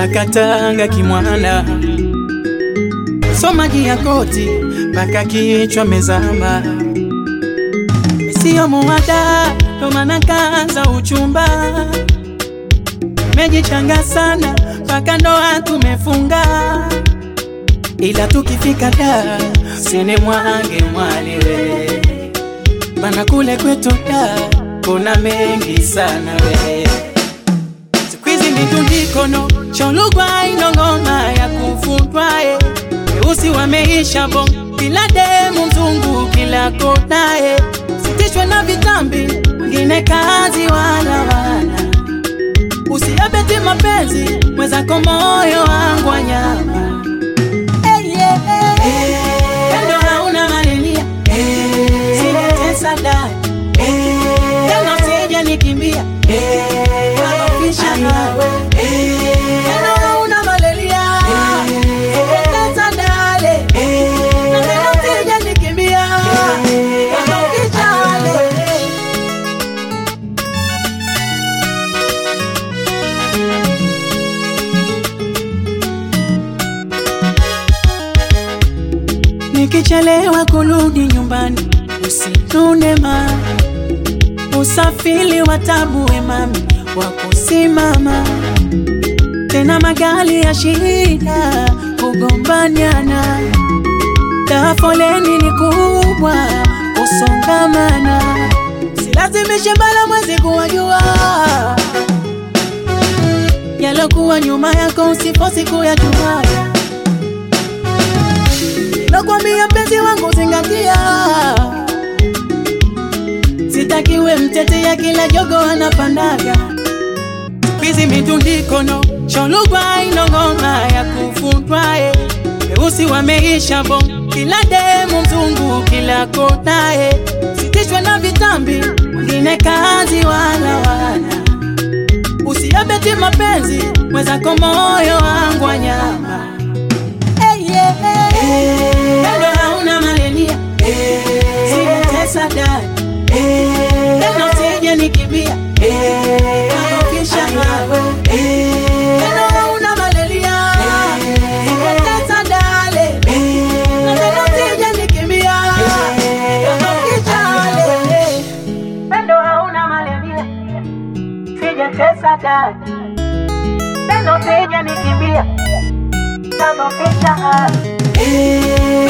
mpaka Tanga Kimwana, so maji ya koti mpaka kichwa mezama, sio muwada, ndo maana kaanza uchumba, mejichanga sana mpaka ndoa tumefunga, ila tukifika da sene mwange mwaliwe bana kule kwetu da kuna mengi sana we sikwizi mitundikono cholugwa inong'oma ya kufutwae weusi wameisha bo kila demu mzungu kila konae sitishwe na vitambi ngine kazi wala wala usiabeti mapenzi mwezako moyo wangu wa nyama hey, yeah, hey. Kando hauna malenia Sijatesa dai Tena usije nikimbia Wakofisha nawe Kando hauna malaria Sijatesa dale Na tena usije nikimbia Wakofisha wale Nikichelewa kurudi nyumbani usinune ma usafiri wa tabu we mami wa kusimama tena magari ya shida kugombaniana taa foleni ni kubwa kusongamana silazimishe bala mwezi kuwajua yalokuwa nyuma yako usifosi kuyajua nakwambia mpenzi wangu zingatia, sitakiwe mtetea kila jogo anapandaga kwizi mitundikono cholugwa inong'oma ya kufutwae weusi wameisha bo kila demu mzungu kila konae sitishwe na vitambi ngine kazi wala wala usiabeti mapenzi mwezako moyo wangu wa nyama hey, yeah, hey. Bado hauna malenia Sijatesa dai Tena usije nikimbia Nakofisha nawe Bado hauna malaria Sijatesa dale Na tena usije nikimbia Nakofisha wale Bado hauna malaria Sijatesa dai Tena usije nikimbia Nakofisha wale